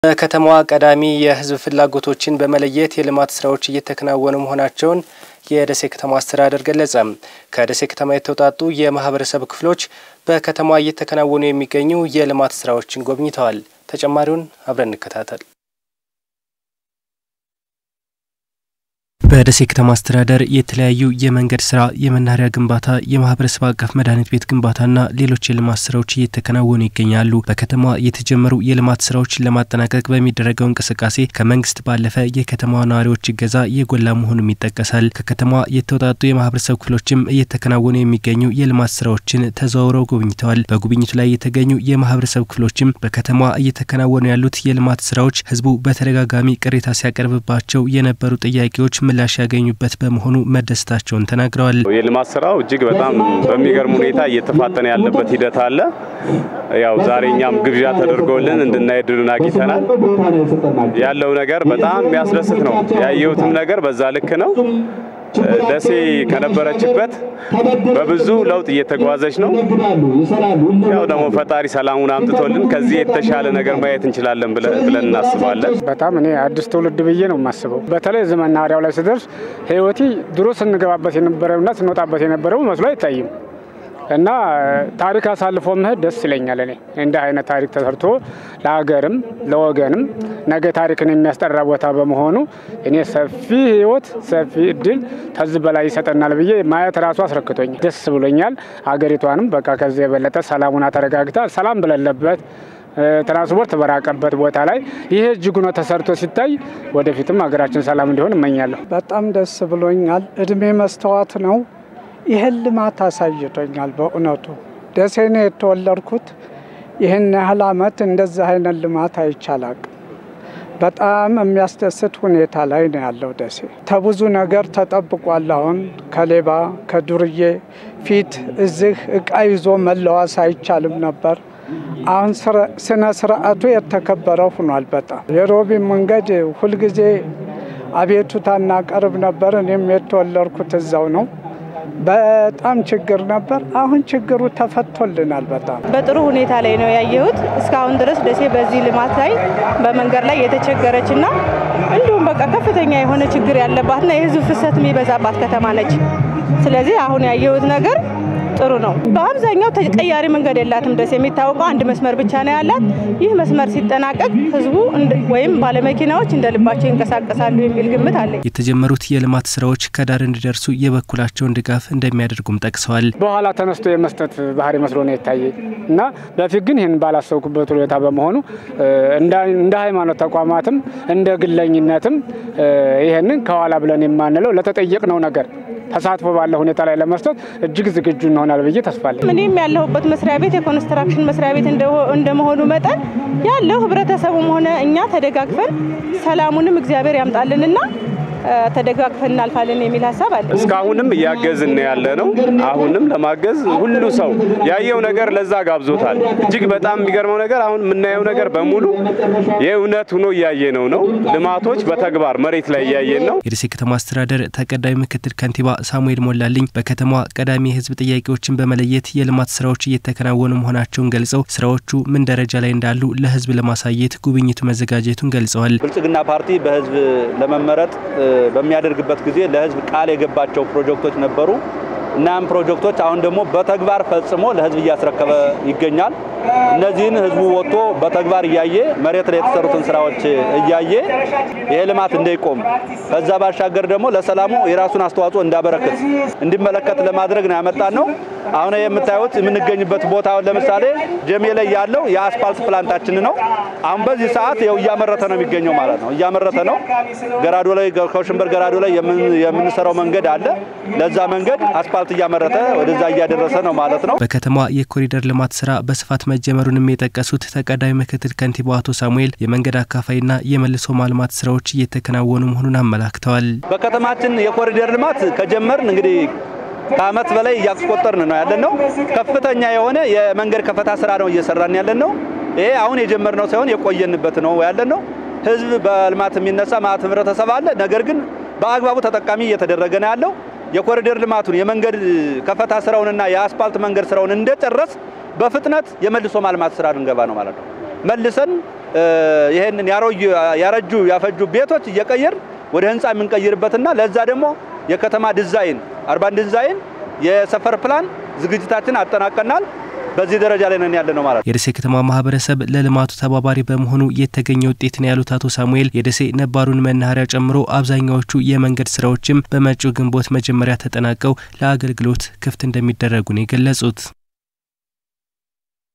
በከተማዋ ቀዳሚ የሕዝብ ፍላጎቶችን በመለየት የልማት ስራዎች እየተከናወኑ መሆናቸውን የደሴ ከተማ አስተዳደር ገለጸ። ከደሴ ከተማ የተውጣጡ የማህበረሰብ ክፍሎች በከተማዋ እየተከናወኑ የሚገኙ የልማት ስራዎችን ጎብኝተዋል። ተጨማሪውን አብረን እንከታተል። በደሴ ከተማ አስተዳደር የተለያዩ የመንገድ ስራ፣ የመናኸሪያ ግንባታ፣ የማህበረሰብ አቀፍ መድኃኒት ቤት ግንባታና ሌሎች የልማት ስራዎች እየተከናወኑ ይገኛሉ። በከተማዋ የተጀመሩ የልማት ስራዎችን ለማጠናቀቅ በሚደረገው እንቅስቃሴ ከመንግስት ባለፈ የከተማዋ ነዋሪዎች እገዛ የጎላ መሆኑም ይጠቀሳል። ከከተማዋ የተውጣጡ የማህበረሰብ ክፍሎችም እየተከናወኑ የሚገኙ የልማት ስራዎችን ተዘዋውረው ጎብኝተዋል። በጉብኝቱ ላይ የተገኙ የማህበረሰብ ክፍሎችም በከተማዋ እየተከናወኑ ያሉት የልማት ስራዎች ህዝቡ በተደጋጋሚ ቅሬታ ሲያቀርብባቸው የነበሩ ጥያቄዎች ምላሽ ያገኙበት በመሆኑ መደሰታቸውን ተናግረዋል። የልማት ስራው እጅግ በጣም በሚገርም ሁኔታ እየተፋጠነ ያለበት ሂደት አለ። ያው ዛሬ እኛም ግብዣ ተደርጎልን እንድናይ እድሉን አግኝተናል። ያለው ነገር በጣም የሚያስደስት ነው። ያየሁትም ነገር በዛ ልክ ነው። ደሴ ከነበረችበት በብዙ ለውጥ እየተጓዘች ነው። ያው ደግሞ ፈጣሪ ሰላሙን አምጥቶልን ከዚህ የተሻለ ነገር ማየት እንችላለን ብለን እናስባለን። በጣም እኔ አዲስ ትውልድ ብዬ ነው የማስበው። በተለይ እዚህ መናኸሪያው ላይ ስደርስ ህይወቴ ድሮ ስንገባበት የነበረውና ስንወጣበት የነበረው መስሎ አይታይም እና ታሪክ አሳልፎ መሄድ ደስ ይለኛል። እኔ እንደ አይነት ታሪክ ተሰርቶ ለሀገርም ለወገንም ነገ ታሪክን የሚያስጠራ ቦታ በመሆኑ እኔ ሰፊ ህይወት ሰፊ እድል ከዚህ በላይ ይሰጠናል ብዬ ማየት ራሱ አስረክቶኛል። ደስ ብሎኛል። ሀገሪቷንም በቃ ከዚህ የበለጠ ሰላሙና ተረጋግታ ሰላም በሌለበት ትራንስፖርት በራቀበት ቦታ ላይ ይሄ እጅጉ ነው ተሰርቶ ሲታይ ወደፊትም ሀገራችን ሰላም እንዲሆን እመኛለሁ። በጣም ደስ ብሎኛል። እድሜ መስተዋት ነው። ይህን ልማት አሳይቶኛል። በእውነቱ ደሴ ነው የተወለድኩት። ይህን ያህል አመት እንደዚህ አይነት ልማት አይቻላቅ። በጣም የሚያስደስት ሁኔታ ላይ ነው ያለው ደሴ። ከብዙ ነገር ተጠብቋል። አሁን ከሌባ ከዱርዬ ፊት እዚህ እቃ ይዞ መለዋስ አይቻልም ነበር። አሁን ስነ ስርዓቱ የተከበረ ሆኗል። በጣም የሮቢ መንገድ ሁልጊዜ አቤቱታ እናቀርብ ነበር። እኔም የተወለድኩት እዛው ነው። በጣም ችግር ነበር። አሁን ችግሩ ተፈቶልናል። በጣም በጥሩ ሁኔታ ላይ ነው ያየሁት። እስካሁን ድረስ ደሴ በዚህ ልማት ላይ በመንገድ ላይ የተቸገረች እና እንዲሁም በቃ ከፍተኛ የሆነ ችግር ያለባትና የህዝብ ፍሰት የሚበዛባት ከተማ ነች። ስለዚህ አሁን ያየሁት ነገር ጥሩ ነው። በአብዛኛው ተቀያሪ መንገድ የላትም። ደሴ የሚታወቀው አንድ መስመር ብቻ ነው ያላት። ይህ መስመር ሲጠናቀቅ ህዝቡ ወይም ባለመኪናዎች እንደ ልባቸው ይንቀሳቀሳሉ የሚል ግምት አለኝ። የተጀመሩት የልማት ስራዎች ከዳር እንዲደርሱ የበኩላቸውን ድጋፍ እንደሚያደርጉም ጠቅሰዋል። በኋላ ተነስቶ የመስጠት ባህሪ መስሎ ነው የታየኝ እና በፊት ግን ይህን ባላሰብኩበት ሁኔታ በመሆኑ እንደ ሃይማኖት ተቋማትም እንደ ግለኝነትም ይህንን ከኋላ ብለን የማንለው ለተጠየቅነው ነገር ተሳትፎ ባለ ሁኔታ ላይ ለመስጠት እጅግ ዝግጁ እንሆናል ብዬ ተስፋለኝ። እኔም ያለሁበት መስሪያ ቤት የኮንስትራክሽን መስሪያ ቤት እንደመሆኑ መጠን ያለው ህብረተሰቡም ሆነ እኛ ተደጋግፈን ሰላሙንም እግዚአብሔር ያምጣልንና ተደጋግፈን እናልፋለን የሚል ሀሳብ አለ። እስካሁንም እያገዝን ያለ ነው። አሁንም ለማገዝ ሁሉ ሰው ያየው ነገር ለዛ ጋብዞታል። እጅግ በጣም የሚገርመው ነገር አሁን የምናየው ነገር በሙሉ የእውነት ሆኖ እያየነው ነው። ልማቶች በተግባር መሬት ላይ እያየን ነው። የደሴ ከተማ አስተዳደር ተቀዳሚ ምክትል ከንቲባ ሳሙኤል ሞላልኝ በከተማዋ ቀዳሚ የህዝብ ጥያቄዎችን በመለየት የልማት ስራዎች እየተከናወኑ መሆናቸውን ገልጸው ስራዎቹ ምን ደረጃ ላይ እንዳሉ ለህዝብ ለማሳየት ጉብኝቱ መዘጋጀቱን ገልጸዋል። ብልጽግና ፓርቲ በህዝብ ለመመረጥ በሚያደርግበት ጊዜ ለህዝብ ቃል የገባቸው ፕሮጀክቶች ነበሩ። እናም ፕሮጀክቶች አሁን ደግሞ በተግባር ፈጽሞ ለህዝብ እያስረከበ ይገኛል። እነዚህን ህዝቡ ወጥቶ በተግባር እያየ መሬት ላይ የተሰሩትን ስራዎች እያየ ይሄ ልማት እንዳይቆም ከዛ ባሻገር ደግሞ ለሰላሙ የራሱን አስተዋጽኦ እንዳበረክት እንዲመለከት ለማድረግ ነው ያመጣን ነው። አሁን የምታዩት የምንገኝበት ቦታ ለምሳሌ ጀሜ ላይ ያለው የአስፓልት ፕላንታችን ነው። አሁን በዚህ ሰዓት ያው እያመረተ ነው የሚገኘው ማለት ነው። እያመረተ ነው። ገራዶ ላይ ከሽንበር ገራዶ ላይ የምንሰራው መንገድ አለ። ለዛ መንገድ አስፓልት እያመረተ ወደዛ እያደረሰ ነው ማለት ነው። በከተማ የኮሪደር ልማት ስራ በስፋት መጀመሩንም የጠቀሱት ተቀዳሚ ምክትል ከንቲባው አቶ ሳሙኤል የመንገድ አካፋይና የመልሶ ማልማት ስራዎች እየተከናወኑ መሆኑን አመላክተዋል። በከተማችን የኮሪደር ልማት ከጀመርን እንግዲህ ከአመት በላይ እያስቆጠርን ነው ያለን ነው። ከፍተኛ የሆነ የመንገድ ከፈታ ስራ ነው እየሰራን ያለን ነው። ይሄ አሁን የጀመርነው ሳይሆን የቆየንበት ነው ያለን ነው። ህዝብ በልማት የሚነሳ ማለት ህብረተሰብ አለ። ነገር ግን በአግባቡ ተጠቃሚ እየተደረገ ነው ያለው። የኮሪደር ልማቱን የመንገድ ከፈታ ስራውንና የአስፓልት መንገድ ስራውን እንደጨረስ በፍጥነት የመልሶ ማልማት ስራ ልንገባ ነው ማለት ነው። መልሰን ይሄንን ያረጁ ያፈጁ ቤቶች እየቀየር ወደ ህንፃ የምንቀይርበትና ለዛ ደግሞ የከተማ ዲዛይን አርባን ዲዛይን የሰፈር ፕላን ዝግጅታችን አጠናቀናል። በዚህ ደረጃ ላይ ነን ያለ ነው ማለት ነው። የደሴ ከተማ ማህበረሰብ ለልማቱ ተባባሪ በመሆኑ የተገኘ ውጤት ነው ያሉት አቶ ሳሙኤል የደሴ ነባሩን መናኸሪያ ጨምሮ አብዛኛዎቹ የመንገድ ስራዎችም በመጪው ግንቦት መጀመሪያ ተጠናቀው ለአገልግሎት ክፍት እንደሚደረጉ ነው የገለጹት።